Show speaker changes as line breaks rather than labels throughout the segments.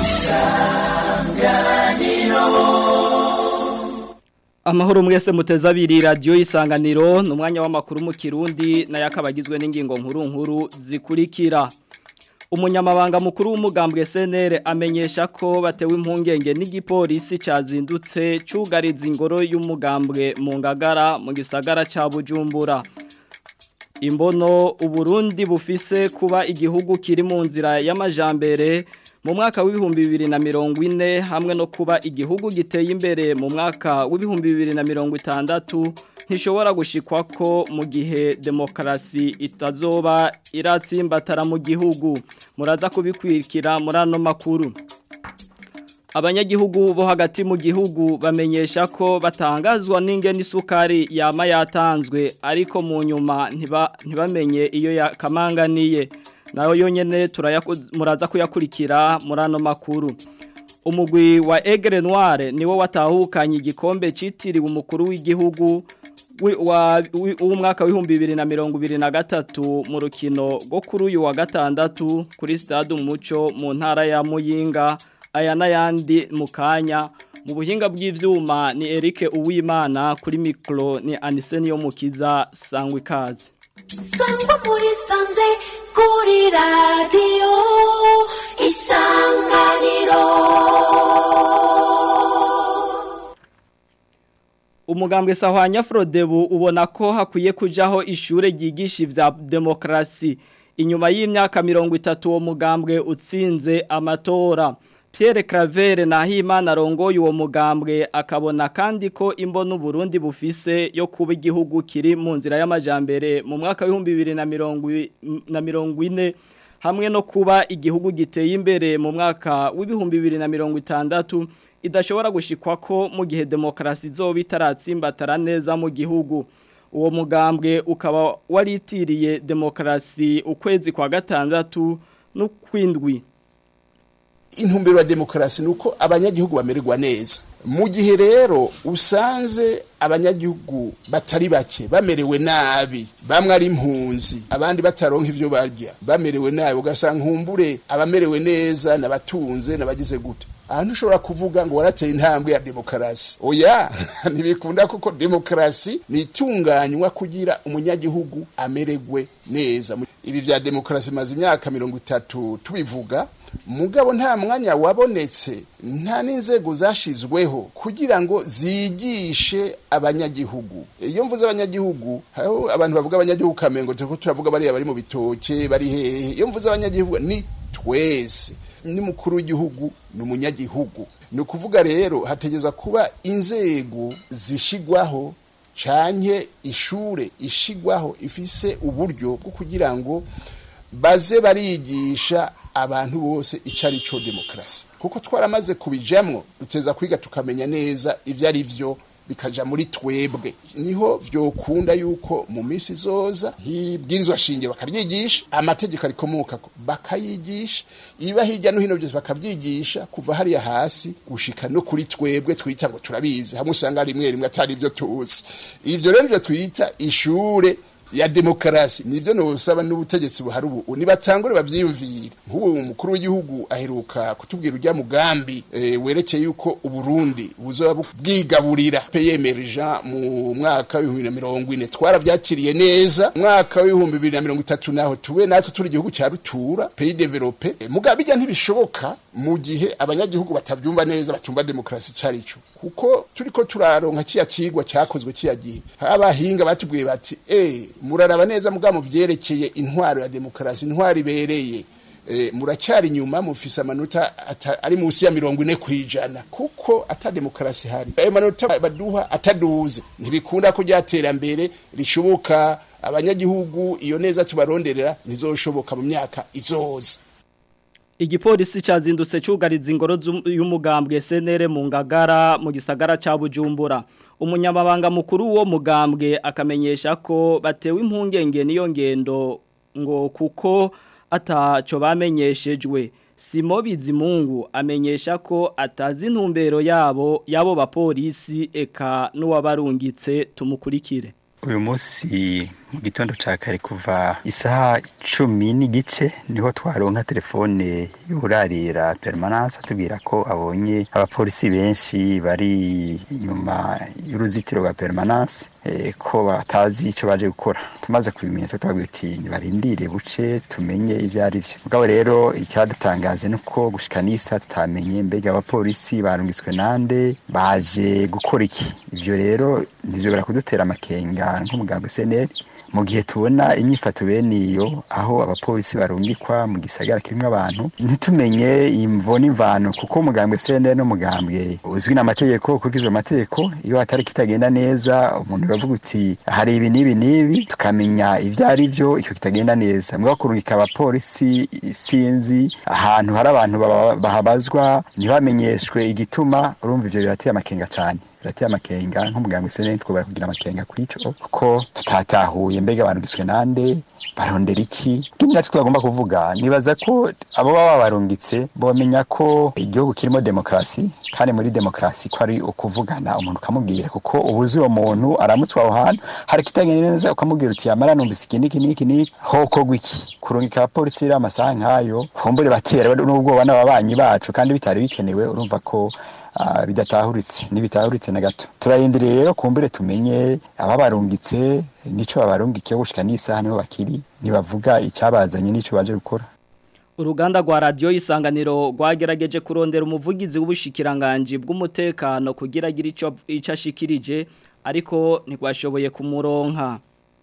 Amahoro mwese muteza abiri radio isanganiro ni umwanya w'amakuru mu Kirundi nayo akaba agizwe n'ingingo nkuru nkuru zikurikira Umunyamabanga mukuru w'umugambwe SNL amenyesha ko batewe impungenge n'igipolisi cazindutse cugariza ingoro y'umugambwe mu ngagara mu gisagara ca Bujumbura Imbono Uburundi bufise kuba igihugu kiri mu nzira y'amajambere mu mwaka w'ibihumbi bibiri na mirongo ine hamwe no kuba igihugu giteye imbere mu mwaka w'ibihumbi bibiri na mirongo itandatu ntishobora gushikwa ko mu gihe demokarasi itazoba iratsimbatara mu gihugu muraza kubikwirikira muri ano makuru abanyagihugu bo hagati mu gihugu bamenyesha ko batangazwa n'ingene isukari yama yatanzwe ariko mu nyuma ntibamenye iyo yakamanganiye nayo yonyene muraza kuyakurikira muri ano makuru umugwi wa Egre Noire niwo watahukanye igikombe citiriwe umukuru w'igihugu w'umwaka w'ibihumbi bibiri na mirongo ibiri na gatatu mu rukino rwo kuri uyu wa gatandatu kuri stade umuco mu ntara ya muyinga aya n'ayandi mu kanya mu buhinga bw'ibyuma ni Eric Uwimana kuri mikoro ni Aniseni yo mukiza sangwa ikaze
sangwa muri sanze kuri radiyo isanganiro
umugambwe sahwanya Frodebu ubona ko hakwiye kujaho ishure ryigisha ivya demokrasi inyuma y'imyaka mirongo itatu uwo mugambwe utsinze amatora Pierre Claver Nahimana arongoye uwo mugambwe akabona kandi ko imbono Burundi bufise yo kuba igihugu kiri mu nzira y'amajambere mu mwaka w'ibihumbi bibiri na mirongo ine hamwe no kuba igihugu giteye imbere mu mwaka w'ibihumbi bibiri na mirongo itandatu idashobora gushikwa ko mu gihe demokarasi izoba itaratsimbatara neza mu gihugu uwo mugambwe ukaba waritiriye demokarasi ukwezi kwa gatandatu n'ukwindwi
intumbero ya demokarasi nuko abanyagihugu bamererwa neza mu gihe rero usanze abanyagihugu batari bake bamerewe nabi bamwe ari impunzi abandi bataronka ivyo barya bamerewe nabi ugasanga nkumbure abamerewe neza nabatunze nabagize gute ahantu ushobora kuvuga ngo warateye intambwe ya demokarasi oya ntibikunda kuko demokarasi ni itunganywa kugira umunyagihugu amererwe neza ibi vya demokarasi maze imyaka mirongo itatu tubivuga mugabo nta mwanya wabonetse nta n'inzego zashizweho kugira ngo zigishe abanyagihugu iyo mvuze abanyagihugu hariho abantu bavuga abanyagihugu kamengo turiko turavuga bariya bari mu bitoke bari hehe iyo mvuze abanyagihugu ni twese n'umukuru w'igihugu ni umunyagihugu ni ukuvuga rero hategeza kuba inzego zishigwaho canke ishure ishigwaho ifise uburyo bwo kugira ngo baze barigisha abantu bose icyo ari cyo demokarasi kuko twaramaze kubijamwo duteza kwiga tukamenya neza ibyo ari byo bikaja muri twebwe niho vyokunda yuko mu minsi zoza hibwirizwa shingiro bakaryigisha amategeko arikomoka bakayigisha iba hirya no hino byose bakavyigisha kuva hariya hasi gushika no kuri twebwe twita ngo turabizi hamwe usanga rimwe rimwe atari ibyo tuzi ivyo rero nivyo twita ishure ya demokarasi nibyo nosaba n'ubutegetsi buhari ubu nibatangure bavyiyumvire nk'ubu umukuru w'igihugu aheruka kutubwira urya mugambi e, werekeye yuko uburundi buzoba bwigaburira peyemerja mu mwaka w'ibihumbi na mirongo ine twaravyakiriye neza mwaka w'ibihumbi bibiri na mirongo itatu naho tube natwe turi igihugu ca rutura pays develope e, mugabo bijya ntibishoboka mu gihe abanyagihugu batavyumva neza batumva demokarasi carico kuko turiko turaronka kiya cigwa cyakozwe kiya gihe abahinga batubwiye bati eh muraraba neza mugabo byerekeye intwaro ya demokarasi intwaro ibereye e, muracyari nyuma mufise amanota ari munsi ya mirongo ine kwijana kuko ata demokarasi hari ayo manota baduha ataduze ntibikunda ko ryatera rishoboka abanyagihugu iyo neza tubaronderera ntizoshoboka mu myaka izoza
Igipolisi cyazindutse cyugariza ingoro y'umugambwe SNL mu ngagara mu gisagara ca Bujumbura umunyamabanga mukuru wo mugambwe akamenyesha ko batewe impungenge niyo ngendo ngo kuko ataco bamenyeshejwe Simo Bizimungu amenyesha ko atazi intumbero yabo yabo bapolisi eka n'uwabarungitse tumukurikire
uyu munsi mu gitondo ca kare kuva isaha cumi n'igice niho twaronka telefone y'urarira permanence atubwira ko abonye abapolisi benshi bari inyuma y'uruzitiro rwa permanence eh, ko batazi ico baje gukora tumaze kubimenya twe twabwiye uti nibarindire buce tumenye ivyo ari vyo mugabo rero icyadutangaje ni uko gushika n'isa tutamenye mbega abapolisi barungitswe nande baje gukora iki ivyo rero ntizobera kudutera amakenga nk'umuganga SNL mu gihe tubona imyifato bene iyo aho abapolisi barungikwa mu gisagara kirimo abantu ntitumenye imvo n'imvano kuko umugambwe CNL n'umugambwe uzwi n'amategeko ukurikizwa amategeko iyo hatari kitagenda neza umuntu uravuga uti hari ibi n'ibi n'ibi tukamenya ivyo ari byo icyo kitagenda neza mugabo kurungika abapolisi sinzi ahantu hari abantu baba- bahabazwa ntibamenyeshwe igituma urumva ivyo birateye amakenga cyane birateye amakenga nk'umuganga wese twobora kugira amakenga kw'ico kuko tutatahuye mbega barungitswe nande barondera iki ikindi naco twagomba kuvuga nibaza ko abo baba barungitse bomenya ko igihugu kirimo demokarasi kandi muri demokarasi ko ari ukuvugana umuntu ukamubwira kuko ubuzi uwo muntu aramutse aho hantu hari kitagenda neza ukamubwira uti yamara numvise iki niki niki niki hokorwa iki kurungika abapolisi rero amasaha nk'ayo kumbure batera n'ubwoba n'ababanyi bacu kandi bitari bikenewe urumva ko ah, bidatahuritse ntibitahuritse na gato turarindiriye rero kumbure tumenye ababarungitse nico babarungikiye gushika n'isaha niho bakiri nibavuga icyabazanye n'ico baje gukora
Uruganda rwa radio isanganiro rwagerageje kurondera umuvugizi w'ubushikiranganje bw'umutekano kugira agire ico ico ashikirije ariko ntigwashoboye kumuronka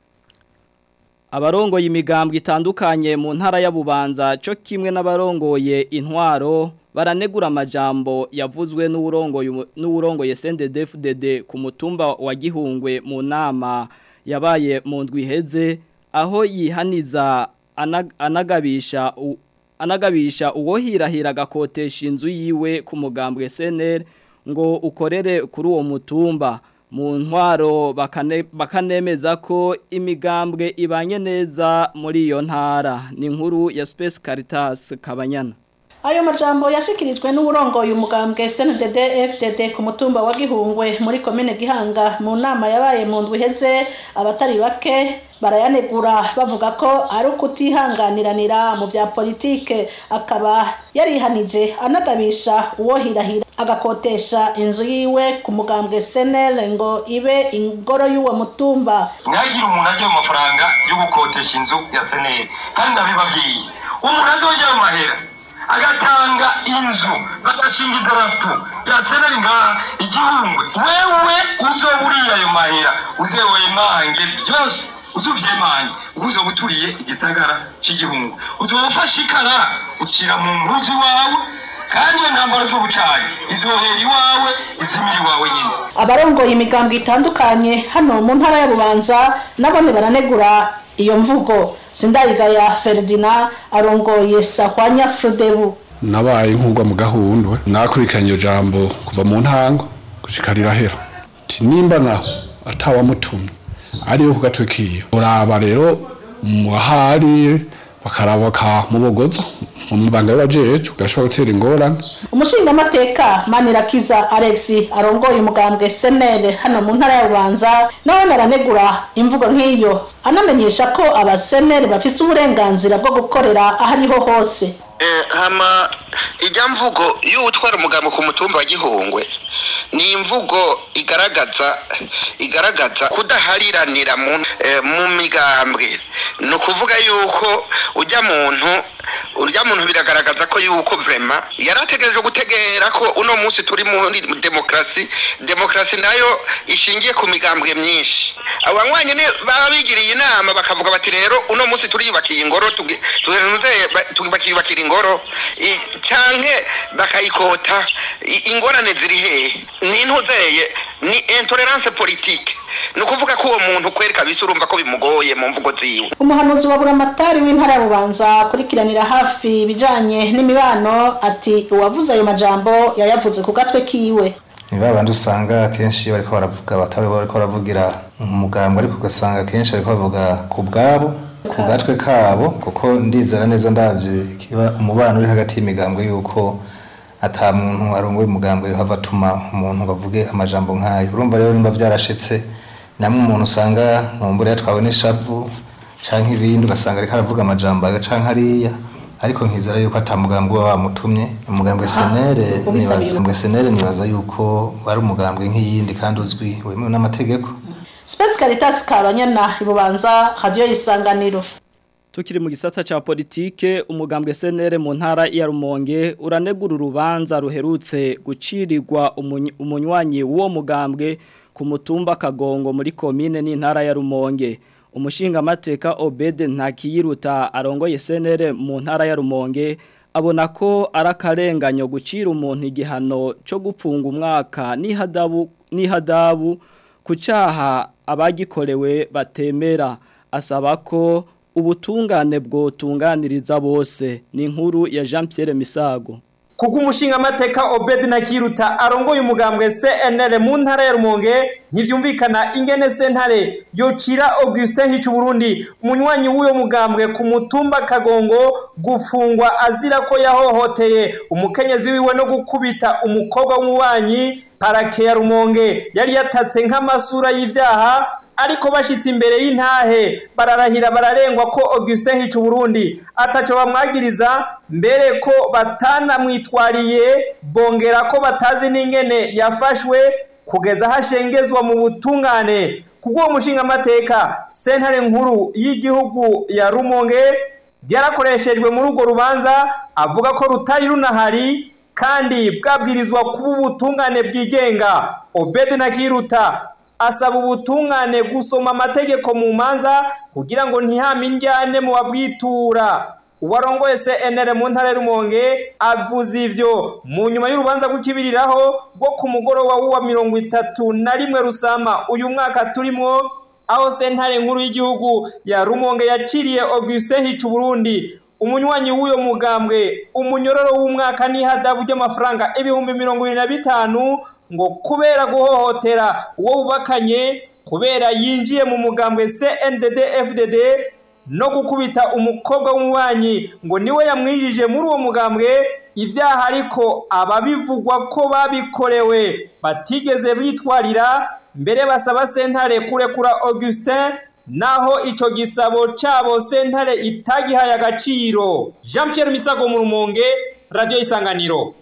Abarongoye imigambwe itandukanye mu ntara ya Bubanza cyo kimwe n'abarongoye intwaro baranegura amajambo yavuzwe n'urongoye n'urongoye CNDD-FDD ku mutumba wa Gihungwe mu nama yabaye mu ndwi iheze aho yihaniza anag- anagabisha u- anagabisha uwo hirahira agakotesha inzu yiwe ku mugambwe SNL ngo ukorere kuri uwo mutumba mu ntwaro bakane- bakanemeza ko imigambwe ibanye neza muri iyo ntara ni inkuru ya Space Caritas Kabanyana
Ayo majambo yashikirijwe n'uburongoye umugambwe SNDD FDD ku mutumba wa Gihungwe muri komine Gihanga mu nama yabaye mu ndwi heze abatari bake barayanegura bavuga ko ari ukutihanganiranira mu vya politike akaba yarihanije anagabisha uwo hirahira agakotesha inzu yiwe ku mugambwe SNL ngo ibe ingoro y'uwo mutumba
ntihagire umuntu ajya mu mafaranga yo gukotesha inzu ya seneri kandi ndabibabwiye umuntu azojya mu mahera agatanga inzu bagashinga idarapo rya seneri ngaha igihungwe wewe uzoba uriye ayo mahera uzewe mange byose uzuvyemange uko uzoba uturiye igisagara c'igihungu uzoba ufashe ikara ucira mu mpuzu wawe kandi iyo ntambaro z'ubucanyi izohera iwawe izimira iwawe nyine
abarongoye imigambwe itandukanye hano mu ntara ya Bubanza nabone baranegura iyo mvugo Sindayigaya Ferdinand arongoye Sahwanya Frodebu
nabaye nk'ugwa mu gahundwe nakurikiranye iyo jambo kuva mu ntango gushika rirahera ati nimba naho atawamutumye ariyo ku gatwe kiyo uraba rero muhari bakaraba bakamubogoza mu mabanga y'abajejwe gashobora gutera ingorane
umushingamateka manirakiza alex arongoye umugambwe senere hano mu ntara ya bubanza nawe naranegura imvugo nk'iyo anamenyesha ko abasenere bafise uburenganzira bwo gukorera aho ariho hose
Eh, hama ijya mvugo y'utwara umugambo ku mutumba wa gihungwe ni imvugo igaragaza igaragaza kudahariranira mu, eh, mu migambwe ni ukuvuga yuko ujya muntu urya muntu biragaragaza ko yuko vrema yari ategereje gutegera ko uno munsi turi muri demokarasi demokarasi nayo ishingiye ku migambwe myinshi abanywanyi ni baba bigiriye inama bakavuga bati rero uno munsi turiyubakiye ingoro tugi- tugenze- ba- tugi- bakiyubakira ingoro i- canke bakayikota I- ingorane ziri hehe ni ntuzeye ni intolerance politique ni ukuvuga ko uwo muntu kweri kabisa urumva ko bimugoye mu mvugo ziwe
umuhanuzi wa buramatari w'intara ya bubanza akurikiranira hafi ibijanye n'imibano ati uwavuze ayo majambo yayavuze ku gatwe kiwe
ni ba bandi usanga akenshi iyo bariko baravuga batari bariko baravugira umugambwe ariko ugasanga akenshi bariko bavuga ku bwabo ku gatwe kabo kuko ndizera neza ndavye kiba umubano uri hagati y'imigambwe yuko ata muntu arongoye umugambwe yohava atuma umuntu ngo avuge amajambo nk'ayo urumva rero nimba vyarashitse namwe umuntu usanga nkumbure yatwawe n'ishavu canke ibindi ugasanga ariko aravuga amajambo aga canke ariya ariko nkizera yuko ata mugambwe uba wamutumye umugambwe senere nibaza umugambwe senere nibaza yuko wari umugambwe nk'iyindi kandi uzwi wemewe n'amategeko
Space Caritas Kabanyana ibubanza radio isanganiro
Tukiri mu gisata cha politike umugambwe senere mu ntara ya Rumonge uranegura urubanza ruherutse gucirirwa umuny- umunywanyi w'uwo mugambwe ku mutumba Kagongo muri komine n'intara ya Rumonge umushinga mateka Obede Ntakiyiruta arongoye senere mu ntara ya Rumonge abona ko arakarenganyo gucira umuntu igihano cyo gupfunga umwaka n'ihadabu n'ihadabu ku cyaha abagikorewe batemera asaba ko ubutungane bwotunganiriza bose ni inkuru ya Jean Pierre Misago
kuko umushinga amateka obedi na kiruta arongoye umugambwe cnr mu ntara ya rumonge ntibyumvikana ingene sentare yocira augustin hica uburundi umunywanyi w'uyo mugambwe ku mutumba kagongo gufungwa azira ko yahohoteye umukenyezi wiwe no gukubita umukobwa w'umubanyi parake ya rumonge yari yatatse nk'amasura y'ivyaha ariko bashitse imbere y'intahe bararahira bararengwa ko Augustin Hicu Burundi ataco bamwagiriza mbere ko batanamwitwariye bongera ko batazi n'ingene yafashwe kugeza hashengezwa mu butungane kubwo mushinga amateka sentare nkuru y'igihugu ya Rumonge byarakoreshejwe muri urwo rubanza avuga ko rutari runahari kandi bwabwirizwa kuba ubutungane bwigenga Obede na Kiruta asaba ubutungane gusoma amategeko mu manza kugira ngo ntihame indyane mu babwitura uwarongoye CNR mu ntara y'Urumonge avuze ivyo mu nyuma y'urubanza rw'ikibiriraho rwo ku mugoroba w'uwa mirongo itatu na rimwe rusama uyu mwaka turimwo aho sentare nkuru y'igihugu ya Rumonge yaciriye Augustin Hicu Burundi umunywanyi w'uyo mugambwe umunyororo w'umwaka n'ihadabu ry'amafaranga ibihumbi mirongo ibiri na bitanu ngo kubera guhohotera uwo bubakanye kubera yinjiye mu mugambwe CNDD FDD no gukubita umukobwa w'umubanyi ngo niwe yamwinjije muri uwo mugambwe ibyaha ariko ababivugwa ko babikorewe batigeze bitwarira mbere basaba sentare kurekura Augustin naho ico gisabo cabo sentare itagihaye agaciro Jean Pierre Misago mu Rumonge Radio Isanganiro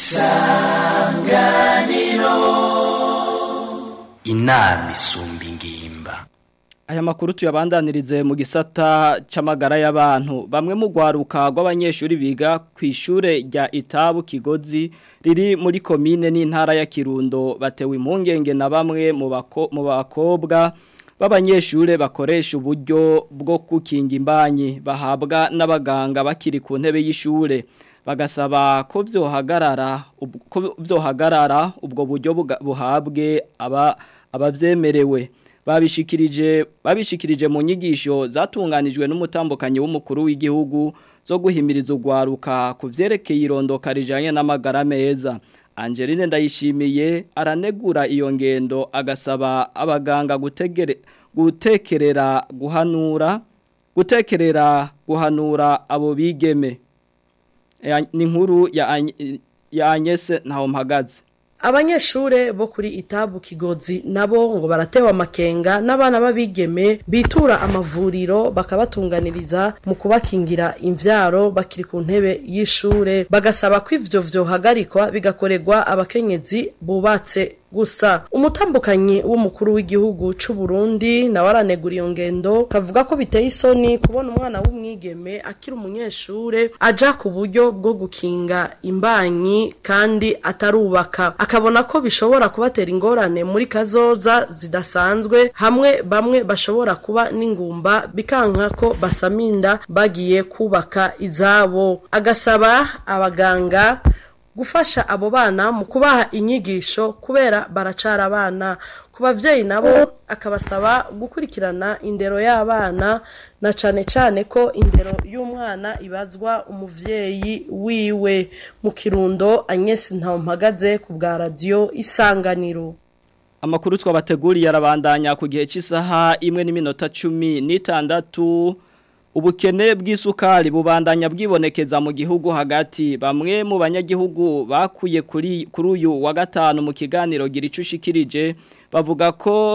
inama isumba ingimba
Aya makuru tuyabandanirize mu gisata c'amagara y'abantu bamwe mu gwaruka rw'abanyeshuri biga ku ishure rya Itabu Kigozi riri muri komine n'intara ya Kirundo batewe impungenge na bamwe mu bako, mu bakobwa b'abanyeshure bakoresha uburyo bwo kukinga imbanyi bahabwa n'abaganga bakiri ku ntebe y'ishure bagasaba ko vyohagarara ub- ko vyohagarara ubwo buryo buga- buhabwe aba abavyemerewe babishikirije babishikirije mu nyigisho zatunganijwe n'umutambukanyi w'umukuru w'igihugu zo guhimiriza ugwaruka ku vyerekeye irondoka rijanye n'amagara meza Angeline ndayishimiye aranegura iyo ngendo agasaba abaganga gutegere gutekerera guhanura gutekerera guhanura abo bigeme Ya- ni nkuru ya Any- ya Agnese ntaho mpagaze
Abanyeshure bo kuri itabu kigozi nabo ngo baratewa amakenga n'abana babigeme bitura amavuriro bakabatunganiriza mu kubakingira imvyaro bakiri ku ntebe y'ishure bagasaba ko ivyo vyohagarikwa bigakorerwa abakenyezi bubatse gusa umutambukanyi w'umukuru w'igihugu c'u Burundi nawe aranegura iyo ngendo kavuga ko biteye isoni kubona umwana w'umwigeme akiri umunyeshure aja ku buryo bwo gukinga imbanyi kandi atarubaka akabona ko bishobora kubatera ingorane muri kazoza zidasanzwe hamwe bamwe bashobora kuba n'ingumba bikanka ko basaminda bagiye kubaka izabo agasaba abaganga gufasha abo bana mu kubaha inyigisho kubera baracara abana ku bavyeyi nabo akabasaba gukurikirana indero y'abana na cane cane ko indero y'umwana ibazwa umuvyeyi wiwe mu kirundo Agnes Ntampagaze ku bwa radio Isanganiro
Amakuru twabateguriye arabandanya ku gihe cy'isaha imwe n'iminota cumi n'itandatu ubukene bw'isukari bubandanya bwibonekeza mu gihugu hagati bamwe mu banyagihugu bakuye kuri kuri uyu wa gatanu mu kiganiro gira ico ushikirije bavuga ko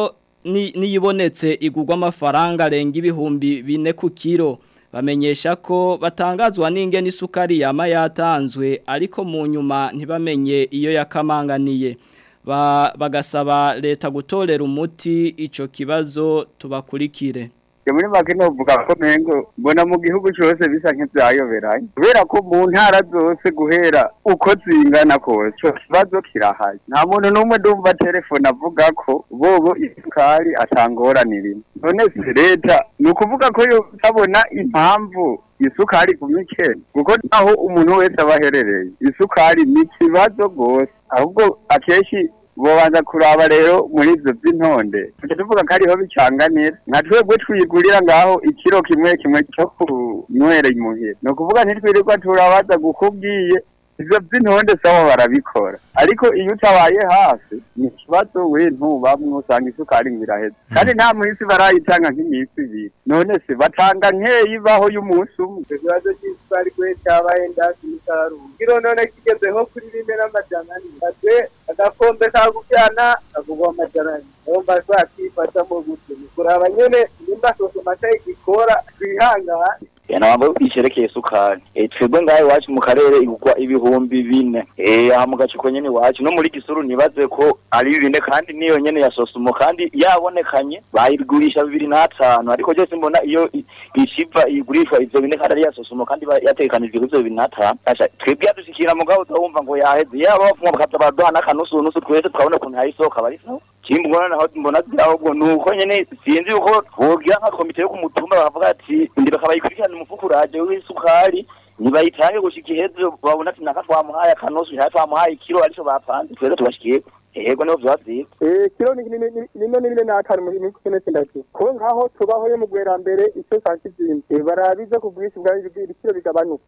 ni- niyibonetse igurwa amafaranga arenga ibihumbi bine ku kiro bamenyesha ko batangazwa n'ingene isukari yama yatanzwe ariko mu nyuma ntibamenye iyo yakamanganiye Ba- bagasaba leta gutorera umuti ico kibazo tubakurikire
muri make novuga ko mengo mbona mu gihugu cyose bisa nk'ivyayoberanye kubera ko mu ntara zose guhera uko zingana kose ico kibazo kirahari nta muntu n'umwe ndumva telefone avuga ko bobo isukari atangoranirimo none se leta ni ukuvuga ko yotabona impamvu isukari ku mikene kuko naho umuntu wese aba aherereye isukari ni ikibazo rwose ahubwo akenshi bobanza kuraba rero muri ivyo vy'intonde tuca tuvuga ko ariho bicanganira nka twebwe twigurira ngaho ikiro kimwe kimwe co kunywera imuhira ni ukuvuga ntitwirirwa turabaza gukubwiye ivyo vy'intonde sawa barabikora ariko iyo utabaye hafi ni ikibazo we ntubamwe usanga isukari ngo iraheze kandi nta minsi barayitanga nk'iminsi ibiri none se batanga nkeyi ibaho y'umunsi umwe
ikibazo cy'isukari kwe cyabaye ndasi umusaruro kiro none kigezeho kuri rimwe n'amajana ane ate agakombe kaguryana kagugwa amajana ane urumva twakifashamo gutyo ni kuraba nyene nimba sosomata igikora twihangane
ntabwo isherekeye isukari Eh, twebwe ngaho iwacu mu karere igurwa ibihumbi bine Eh, aha mu gace nyene iwacu no muri gisuru nibaze ko ari bine kandi niyo nyene ya sosumo kandi yabonekanye bayigurisha bibiri n'atanu ariko byose mbona iyo i- ishiva igurishwa ivyo bine kandi ari ya sosumo kandi ba- yategekanijwe kuri ivyo bibiri n'atanu Asha, twebwe yadushikira mugabo utawumva ngo yaheze yaba bafumwa bakaza baraduha n'akanusu nusu twese tukabona ukuntu hayisohoka bari sawa kimbona naho mbona ahubwo nuko nyene sinzi uko bogira nka komite yo kumutumba bakavuga ati ndi bakabayikurikirana umufuko uraje w'isukari nibayitange gushika iheze babona ati naka twamuhaye akanosu naka twamuhaye ikiro arico bapanze twese tubashikiye yego niho vyoba vyiza
Eh, kiro ni ni- ni- nino ni bine n'atanu mu minsi ine sindatu ko nkaho tubaho yo mu gwera-mbere icyo santi zindi barabize ku bwinshi bwa ibiciro bigabanuka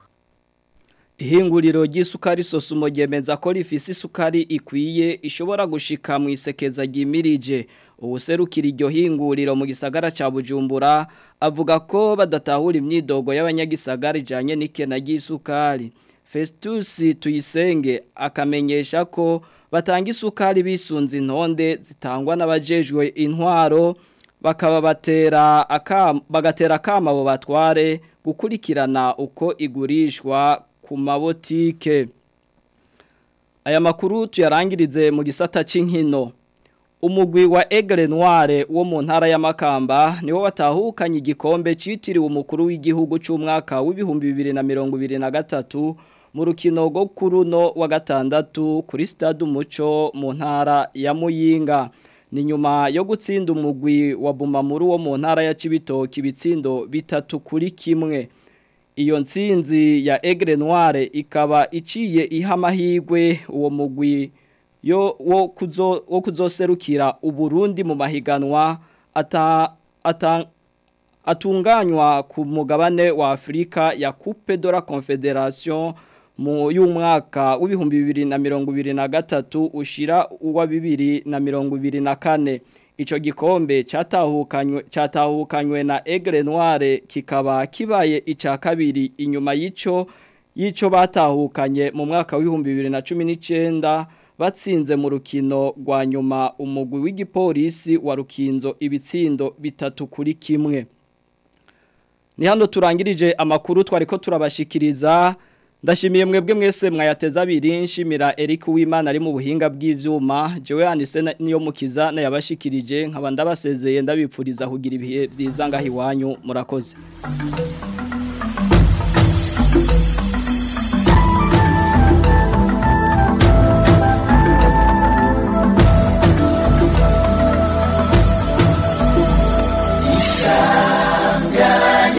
Ihinguriro ry'isukari sosumo ryemeza ko rifise isukari ikwiye ishobora gushika mu isekeza ryimirije ubuserukira iryo hinguriro mu gisagara ca Bujumbura avuga ko badatahura imyidogo y'abanyagisagara ijanye n'ikena ry'isukari Festus Tuyisenge akamenyesha ko batanga isukari bisunze intonde zitangwa n'abajejwe intwaro bakaba batera akam bagatera akama abo batware gukurikirana uko igurishwa ku mabotike aya makuru tuyarangirize mu gisata c'inkino umugwi wa Aigle Noire wo mu ntara ya Makamba niwo watahukanye igikombe citiriwe umukuru w'igihugu c'umwaka w'ibihumbi 2023 mu rukino rwo kuruno wa gatandatu kuri stade umuco mu ntara ya Muyinga ni nyuma yo gutsinda umugwi wa Bumamuru wo mu ntara ya Cibitoki bitsindo bitatu kuri kimwe iyo nsinzi ya Aigle Noire ikaba iciye iha amahirwe uwo mugwi yo wo kuzo wo kuzoserukira uburundi mu mahiganwa ata ata atunganywa ku mugabane wa Afrika ya Coupe de la Confederation mu y'umwaka w'ibihumbi bibiri na mirongo ibiri na gatatu ushira uwa bibiri na mirongo ibiri na kane ico gikombe catahukanywe catahukanywe na Aigle Noire kikaba kibaye ica kabiri inyuma y'ico y'ico batahukanye mu mwaka w'ibihumbi bibiri na cumi n'icenda batsinze mu rukino rwa nyuma umugwi w'igipolisi wa rukinzo ibitsindo bitatu kuri kimwe ni hano turangirije amakuru twari ko turabashikiriza ndashimiye mwebwe mwese mwayateza abiri nshimira Eric Uwimana ari mu buhinga bw'ivyuma jewe yandise niyo mukiza nayabashikirije nkaba ndabasezeye ndabipfuriza kugira ibihe byiza ngaho iwanyu murakoze